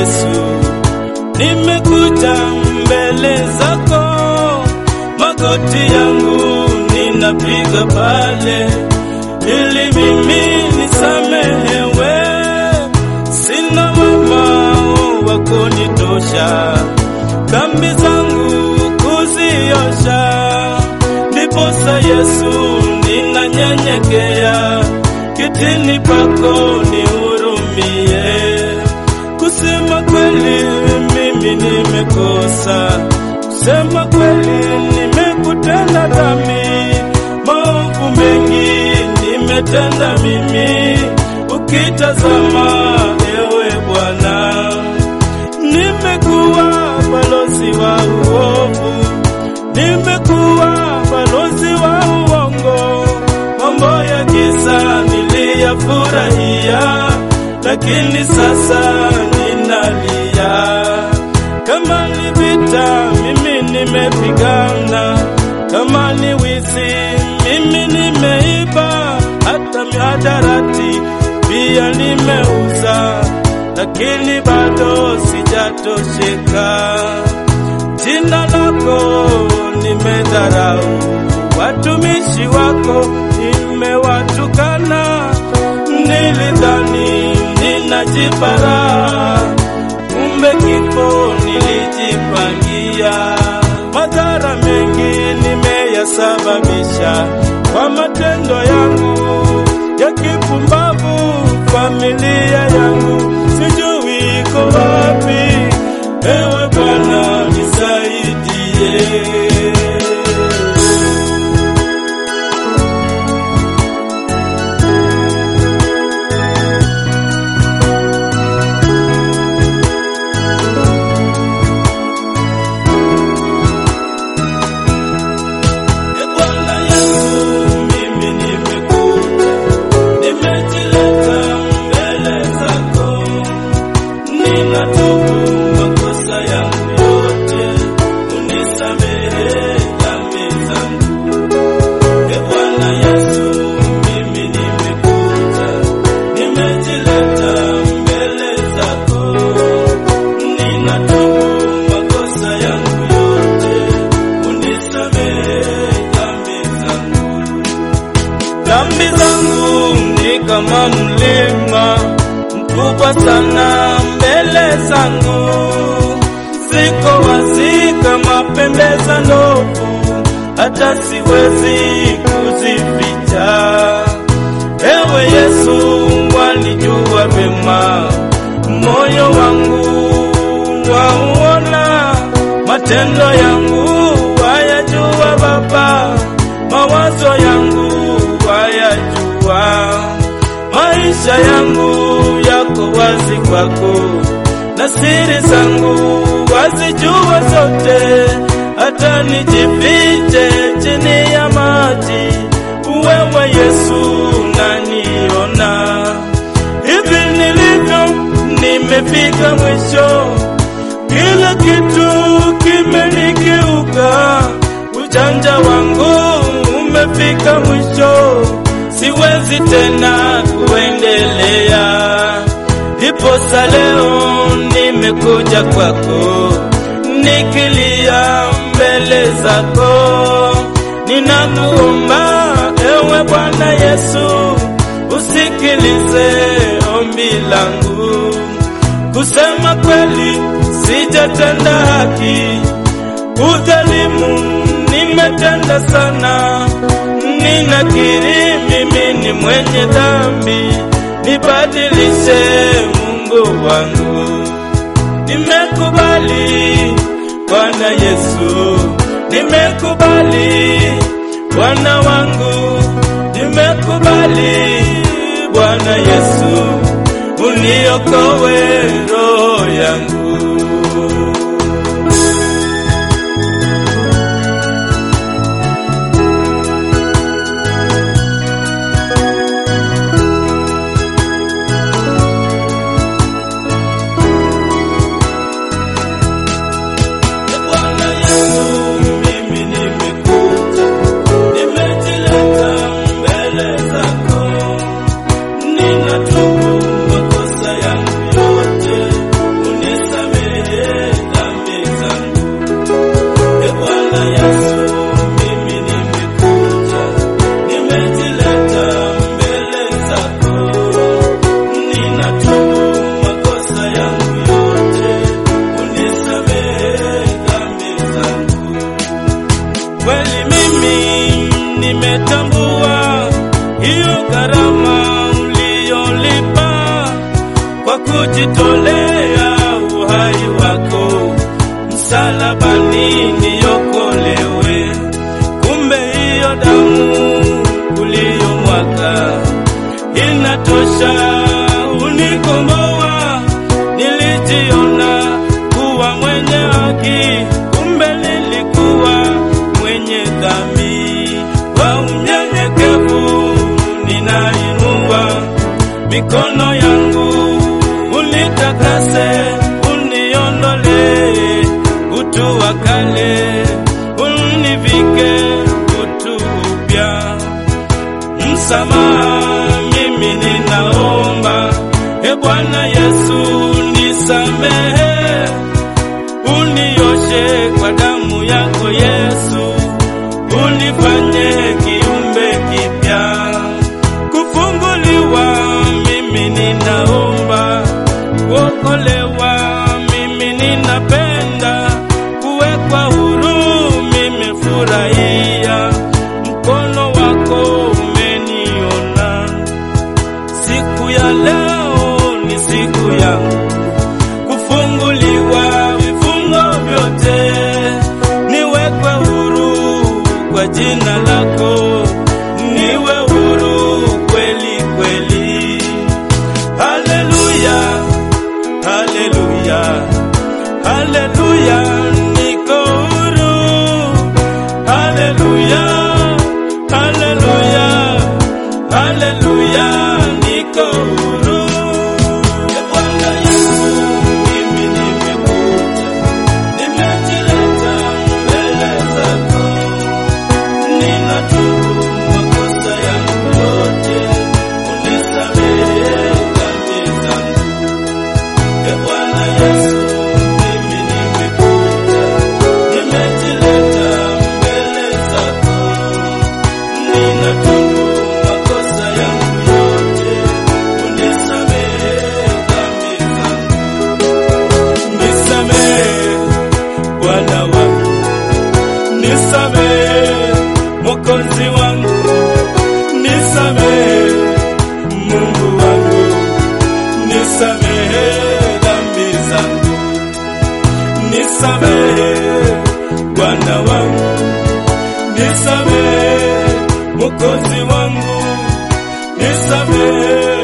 Yesu, nimekuja mbele zako, magoti yangu ninapiga pale, ili mimi nisamehewe. Sina wema wa kunitosha, dhambi zangu kuziosha. Ndiposa Yesu ninanyenyekea kitini pako, nihurumie. Kusema kweli mimi nimekosa, kusema kweli nimekutenda dhambi, maovu mengi nimetenda mimi. Ukitazama ewe Bwana, nimekuwa balozi wa uovu, nimekuwa balozi wa uongo, mambo ya giza niliyafurahia, lakini sasa ninalia. Kama ni vita mimi nimepigana, kama ni wizi mimi nimeiba, hata mihadarati pia nimeuza, lakini bado sijatosheka. Jina lako nimedharau, watumishi wako nimewatukana, nilidhani ninajipara, kumbe kifo nilijipangia. Madhara mengi nimeyasababisha kwa matendo yangu ya kipumbavu, familia yangu sijui iko wapi. Ewe Bwana nisaidie. E Bwana Yesu, mimi nimekuja, nimejileta mbele zako, ninatubu makosa yangu yote, unisamehe dhambi zangu. E Bwana Yesu, mimi nimekuja, nimejileta mbele zako, ninatubu makosa yangu yote, unisamehe dhambi zangu. Dhambi zangu ni kama mlima mkubwa sana mbele zangu, ziko wazi kama pembe za ndovu, hata siwezi kuzificha. Ewe Yesu, walijua vema moyo wangu wauona, matendo yangu wayajua Baba, mawazo yangu wayajua, maisha yangu yako wazi kwako, na siri zangu wazijua zote, hata nijifiche chini ya maji, wewe Yesu naniona hivi nilivyo, nimefika mwisho, kila kitu kimenigeuka, ujanja wangu umefika mwisho, siwezi tena kuendelea. Ndiposa leo nimekuja kwako, nikilia mbele zako, ninakuomba ewe Bwana Yesu, usikilize ombi langu. Kusema kweli, sijatenda haki, udhalimu nimetenda sana. Ninakiri mimi ni mwenye dhambi, nibadilishe Mungu wangu. Nimekubali Bwana Yesu, nimekubali Bwana wangu, nimekubali Bwana Yesu, uniokoe roho yangu. Bwana Yesu, mimi nimekuja, nimejileta mbele zako, ninatubu makosa yangu yote, unatosha, unikomboa. Nilijiona kuwa mwenye haki, kumbe nilikuwa mwenye dhambi. Kwa unyenyekevu ninainua mikono yangu, unitakase, uniondole utu wa kale, univike utu upya msamaha mimi ninaomba, e Bwana Yesu nisamehe, unioshe kwa damu yako Yesu, unifanye kiumbe kipya. Kufunguliwa mimi ninaomba, kuokolewa mimi ninapenda, kuwekwa huru mimi furahia, mkono wako umeniona. Siku ya leo ni siku yangu kufunguliwa vifungo vyote, niwekwe huru kwa jina lako, niwe huru kweli kweli. Haleluya, haleluya, haleluya, niko huru. Haleluya, haleluya, haleluya, niko huru. E Bwana Yesu, mimi nimekuja, nimejileta mbele zako, ninatubu makosa yangu yote, unisamehe dhambi zangu. E Bwana Yesu, mimi nimekuja, nimejileta mbele zako, ninatubu makosa yangu yote, unisamehe dhambi zangu. Nisamehe Bwana wangu, nisamehe Mwokozi wangu, nisamehe Mungu wangu, nisamehe dhambi zangu, nisamehe Bwana wangu, nisamehe Mwokozi wangu, nisamehe